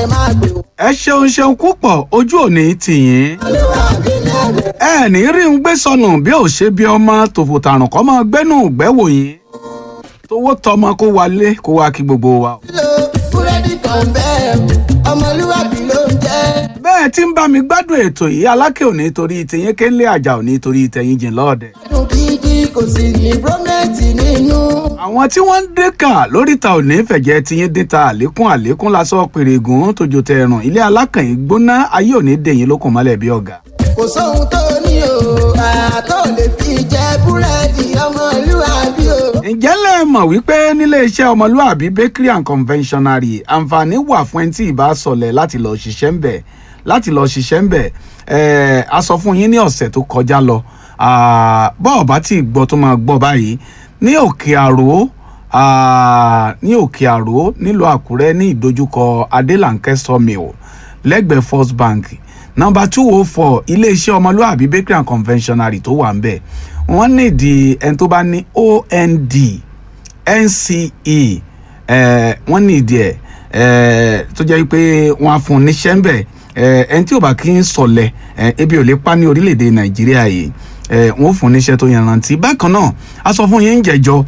ẹ máa gbé o. ẹ ṣeun ṣeun púpọ̀ ojú òní tìyín olúwàbí lẹ́rẹ̀. ẹ ní rí ń gbé sọnù bí ò ṣe bí ọmọ tòfò tàrùn kọ́ máa gbẹ́nu gbẹ́wò yín tówó tọmọ kó wálé kó wá kí gbogbo wa. lo búrẹ́dì kan bẹ́ẹ̀ ọmọlúwàbí ló ń jẹ́. bẹ́ẹ̀ tí ń bá mi gbádùn ètò yìí alákè òní torí tìyín kéńlé àjà òní torí tẹ̀yìn jìn lọ́ọ̀dẹ̀. dùn gidi kò sì ní brómẹ́tì nínú. àwọn tí wọ́n ń dẹ́ka lóríta òní fẹ̀jẹ̀ tiyín dẹ́ta àlékún àlékún lásán pèrègùn tójó tẹrùn ilé alákànyìn gbóná ayé òní dẹ̀yìn lókun mọ́lẹ̀ bí ọ̀gá. kò sóhun tó ní o àtọ́ lè fi jẹ búrẹ́dì ọmọlúwàbí o. ǹjẹ́ lẹ mọ̀ wípé nílé iṣẹ́ ọmọlúàbí bakery and conventionery àǹfààní wà fún ẹni tí ì bá sọlẹ̀ láti lọ ṣiṣẹ́ ń bẹ̀ láti lọ ṣiṣẹ́ ń bẹ̀ ẹ̀ a sọ fún yín ní ọ̀sẹ̀ tó kọjá lọ Ah, bọ́ọ̀ bá tí ì gbọ́ tó máa gbọ́ báyìí ní òkè àró ah, ní òkè àró nílùú àkúrẹ́ ní ìdojúkọ adélànkẹ́ sawmill lẹ́gbẹ̀ẹ́ first bank nọmba two oh four iléeṣẹ́ ọmọlúàbí bakery and conventionery tó wà ń bẹ̀ wọ́n nídìí ẹni tó bá ní ond nce eh, wọ́n nídìí ẹ̀ eh, tó jẹ́ pé wọ́n á fún un níṣẹ́ ń bẹ̀ eh, ẹni tí ò bá kí ń sọ̀lẹ̀ eh, ebi ò lè pa ní orílẹ̀-èdè nàìjíríà yìí eh, wọ́n ó fún un níṣẹ́ tó yanrantí bákan náà a sọ fún yín ń jẹ́jọ́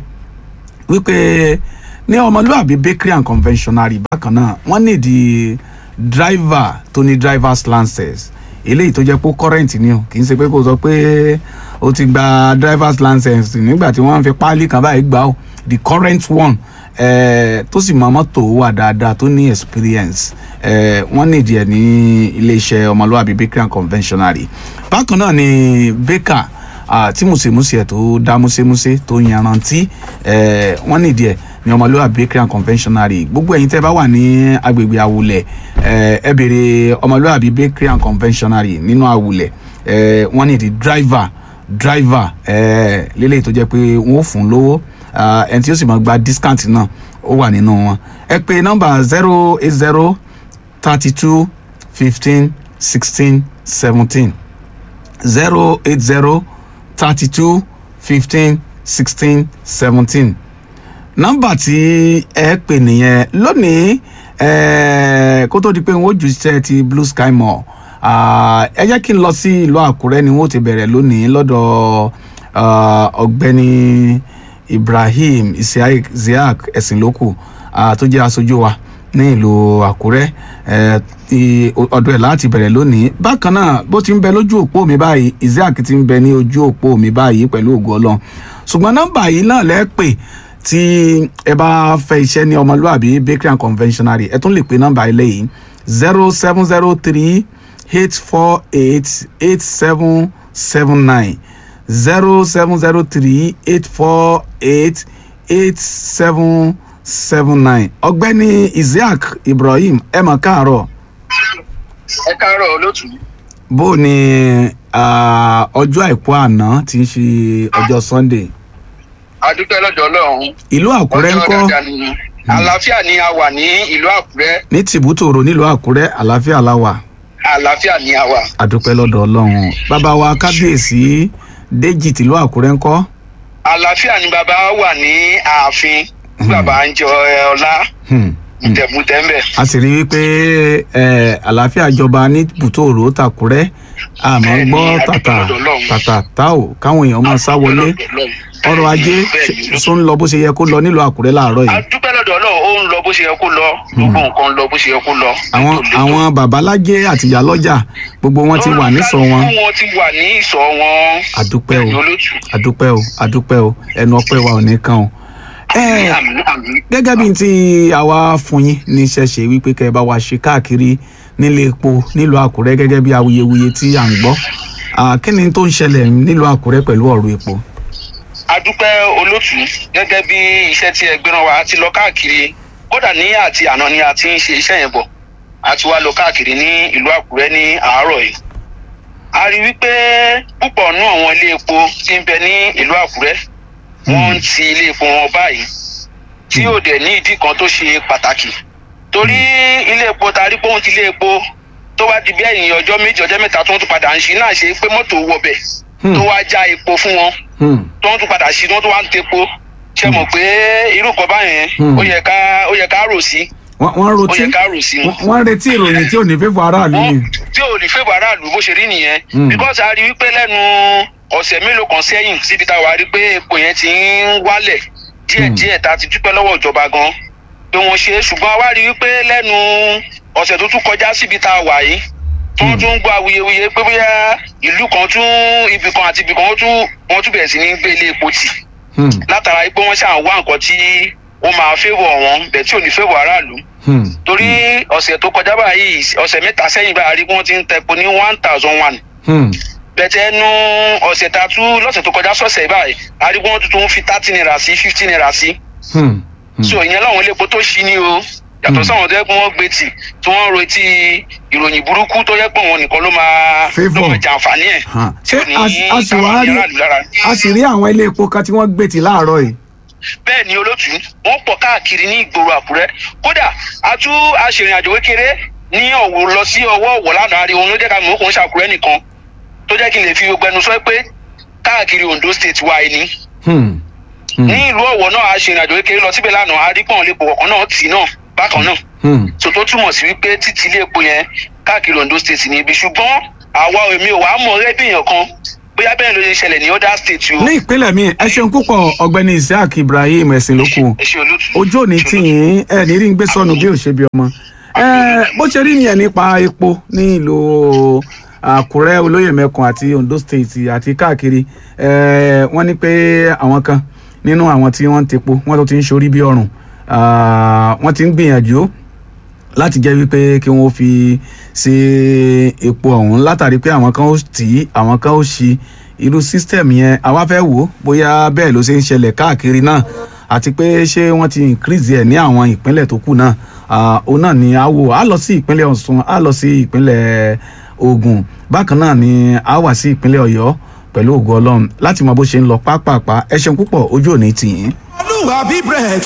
wípé ní ọmọlúàbí bakery and conventionary bákan náà wọ́n nídìí driver tó ní drivers license eléyìí tó jẹ́ pé current ni o kì í ṣe pé kò sọ pé o ti gba drivers license nígbà tí wọ́n fi páálí kan báyìí gbà ó the current one eh, tó sì mọ mọ́tò wà dáadáa tó ní experience eh, wọ́n nídìí ẹ̀ ní iléeṣẹ́ ọmọlúàbí bakery and conventionary bákan náà ni baker ah, tí mùsèmùsè ẹ̀ tó dá músémúsé tó yanrantí eh, wọ́n nídìí ẹ̀ ní ọmọlúwàbí bakery and conventionary gbogbo ẹ̀yin tẹ́ bá wà ní agbègbè awulẹ̀ ẹ ẹ béèrè ọmọlúwàbí bakery and conventionary nínú awulẹ̀ ẹ wọ́n ní di driver driver ẹ lélẹ́yìí tó jẹ́ pé wọ́n ó fún lówó ah, ẹni tí ó sì máa gba discount náà ó wà nínú wọn ẹ pè nọ́mbà zero eight zero thirty two fifteen sixteen seventeen zero eight zero thirty two fifteen sixteen seventeen nọ́mbà tí ẹ pè nìyẹn lónìí ẹ kó tó di pé n ó ju iṣẹ́ ti blue sky mall ah, ẹ jẹ́ kí n lọ sí ìlú àkúrẹ́ ni wọ́n ti bẹ̀rẹ̀ lónìí lọ́dọ̀ ah, ọ̀gbẹ́ni ibrahim isiaq ziak ẹ̀sìnlókù ah, tó jẹ́ aṣojú wa ní ìlú àkúrẹ́ ẹ, ti- ọdún ẹ̀ láti bẹ̀rẹ̀ lónìí bákan náà bó ti ń bẹ lójú òpó mi báyìí isiaq ti ń bẹ ní ojú òpó mi báyìí pẹ̀lú ògo ọlọ́run ṣùgbọ́n nọ́mbà yìí náà lẹ́ pè tí ẹ bá fẹ́ iṣẹ́ ní ọmọlúàbí bakery and conventionary ẹ tún lè pe nọ́mbà ilé yìí zero seven zero three eight four eight eight seven seven nine zero seven zero three eight four eight eight seven seven nine ọ̀gbẹ́ni isiaq ibrahim ẹ mọ̀ káàárọ̀ ẹ káàárọ̀ olóòtú bó ni ah, ọjọ́ àìkú àná tí ń ṣe ọjọ́ sunday adúpẹ́ lọ́dọ̀ ọlọ́run ìlú àkúrẹ́ ń Ọjọ́ kọ́ dáadáa ni àlàáfíà ni a wà ní ìlú àkúrẹ́ ní tìbútòrò nílùú àkúrẹ́ àlàáfíà la wà àlàáfíà ni a wà àdúpẹ́ lọ́dọ̀ ọlọ́run bàbá wa kábíyèsí déjì tìlú àkúrẹ́ ń kọ́ àlàáfíà ni bàbá wà ní ààfin tí bàbá ń jẹ ẹ, ọlá Hmm. mùtẹ̀mùtẹ̀ ń bẹ̀. a sì rí i pé eh, àlàáfíà jọba ní tìbútòrò tàkúrẹ́ àmọ́ Bẹ́ẹ̀ni, gbọ́ a dúpẹ́ tàtà lọ́dọ̀ Ọlọ́run. tàtà táò káwọn èèyàn máa sá wọlé ọrọ̀ ajé Bẹ́ẹ̀ni. tó ń lọ bó ṣe yẹ kó lọ nílùú àkúrẹ́ láàárọ̀ yìí adúpẹ́ lọ́dọ̀ ọlọ́run ó ń lọ bó ṣe yẹ kó lọ gbogbo nǹkan ń lọ bó ṣe yẹ kó lọ. àwọn Létò, létò. àwọn babalájé àtìyá lọ́jà gbogbo wọn ti wà nísọ wọn Olùkálùkù wọn ti wà ní ìsọ̀ wọn. àdúpẹ́ o Bẹ́ẹ̀ni, olóòtú. àdúpẹ́ o àdúpẹ́ o ẹnu ọpẹ́ wa ò ní kàn o. ẹ Àmín, àmín. gẹ́gẹ́ bí n ti àwa fún yín ní ṣẹ̀ṣẹ̀ wípé kẹ́ ẹ bá wa ṣe káàkiri nílé epo nílùú àkúrẹ́ gẹ́gẹ́ bí awuyewuye tí à ń gbọ́ Ah, kí ni tó ń ṣẹlẹ̀ nílùú àkúrẹ́ pẹ̀lú ọ̀rọ̀ epo. adúpẹ́ olóòtú gẹ́gẹ́ bí iṣẹ́ tí ẹ gbéra wa ti lọ káàkiri kódà ní àti àná ni a ti ń ṣe iṣẹ́ yẹn bọ̀ a ti wá lọ káàkiri ní ìlú àkúrẹ́ ní àárọ̀ yìí a rí wípé púpọ̀ nú àwọn ilé epo tí ń bẹ ní ìlú àkúrẹ́ wọ́n ń ti ilé epo wọn báyìí tí ò dẹ̀ ní ìdí kan tó ṣe pàtàkì torí ilé epo ta rí pé òun ti ilé epo tó wá di bí ẹ̀yìn ọjọ́ méjì ọjọ́ mẹ́ta tó ń tún padà ń ṣe náà ṣe pé mọ́tò wọbẹ̀ Hmm. tó wá já epo fún wọn Hmm. tó ń tún padà sí tó ń tún wá ń tepo ṣe mọ̀ pé irú kan báyẹn Hmm. ó yẹ ká ó yẹ ká rò sí wọ́n wọ́n ó rotí yẹ ká rò sí i. wọ́n- wọ́n retí ìròyìn tí ò ní fẹ́fọ́ aráàlú ni. wọ́n tí ò ní fẹ́bọ̀ aráàlú bó ṣe rí nìyẹn Mm. because a rí wípé lẹ́nu ọ̀sẹ̀ mélòó kan sẹ́yìn síbi tá a wà rí pé epo yẹn ti ń wálẹ̀ díẹ̀díẹ̀ tá a ti dúpẹ́ lọ́wọ́ ìjọba gan pé wọ́n ṣe é ṣùgbọ́n a wá rí wípé lẹ́nu ọ̀sẹ̀ tó tún kọjá síbi tá a wà yìí tí wọ́n tún ń gbọ́ awuyewuye pé bóyá ìlú kan tún ibì kan àti ibì kan wọ́n tún wọ́n tún bẹ̀rẹ̀ sí ní gbé ilé epo tì Hmm, látara pé wọ́n ṣàn wá nǹkan tí ó máa fẹ́bọ̀ wọn bẹ̀ tí ò ní fẹ́bọ̀ aráàlú hmm, torí ọ̀sẹ̀ tó kọjá báyìí ọ̀sẹ̀ mẹ́ta sẹ́yìn báyìí a rí wọ́n ti ń tẹpo ní one thousand one hmm, bẹ̀tẹ̀ ẹnu ọ̀sẹ̀ tá a tú lọ́sẹ̀ tó kọjá sọ̀sẹ̀ báyìí a rí wọ́n tuntun fi thirty naira sí fifty naira sí hmm, hmm. so ìyẹn láwọn iléepo tó ṣí ni o yàtọ̀ sáwọn tó yẹ pé wọ́n gbé tì tí wọ́n ń retí ìròyìn burúkú tó yẹ pé wọn nìkan ló máa ló Favour. máa jàǹfààní ẹ̀ Hàn. tí ṣé ò ní a sì- a sì táwọn wá rí aráàlú lára. a sì rí àwọn ilé epo kan tí wọ́n gbé tì láàárọ̀ yìí. bẹ́ẹ̀ ni olótú wọ́n pọ̀ káàkiri ní ìgboro àkúrẹ́ kódà a tú aṣèrìnàjò kékeré ní ọ̀wọ̀ lọ sí ọwọ́ ọ̀wọ̀ lánàá rí òun ló jẹ́ ká mọ̀ ó kò ń ṣàkúrẹ́ nìkan tó jẹ́ kí n lè fi gbogbo ẹnu sọ pé káàkiri Ondo state wa ẹni Hmm, hmm, ní ìlú ọ̀wọ̀ náà aṣèrìnàjò kékeré lọ síbẹ̀ lánàá a rí pọ̀n lè pọ̀ kọ̀ọ̀kan náà tì náà bákan náà hmm. so tó túmọ̀ sí wípé títí ilé epo yẹn káàkiri Ondo state ní ibi ṣùgbọ́n àwa èmi ò wá mọ̀ rẹ́bìyàn kan bóyá bẹ́ẹ̀ ló ṣe ṣẹlẹ̀ ní other state o ní ìpínlẹ̀ mi ẹ ṣeun púpọ̀ ọ̀gbẹ́ni Isiaq Ibrahim ẹ̀sìn lókù ẹ ṣe olótú ojú òní tí yín ẹ ní rí ń gbé sọnù bí ò ṣe bí ọmọ ẹ bó ṣe rí nìyẹn nípa epo ní ìlú Àkúrẹ́ olóyè mẹ́kun àti Ondo state àti káàkiri ẹ wọ́n ní pé àwọn kan nínú àwọn tí wọ́n ń tepo wọ́n tó ti ń ṣorí bí ọrùn Ah, wọ́n ti ń gbìyànjú láti jẹ́ wípé kí wọ́n fi ṣe epo ọ̀hún látàrí pé àwọn kan ó tì í àwọn kan ó ṣí irú system yẹn àwa fẹ́ wò ó bóyá bẹ́ẹ̀ ló ṣe ń ṣẹlẹ̀ káàkiri náà àti pé ṣé wọ́n ti increase ẹ̀ ní àwọn ìpínlẹ̀ tó kù náà Ah, òun náà ni a wò á lọ sí ìpínlẹ̀ Ọ̀ṣun á lọ sí ìpínlẹ̀ Ògùn bákan náà ni a wà sí ìpínlẹ̀ Ọ̀yọ́ pẹ̀lú ògo Ọlọ́run láti mọ bó ṣe ń lọ pápápá ẹ ṣeun púpọ̀ ojú òní tì yín. olúwa bí bread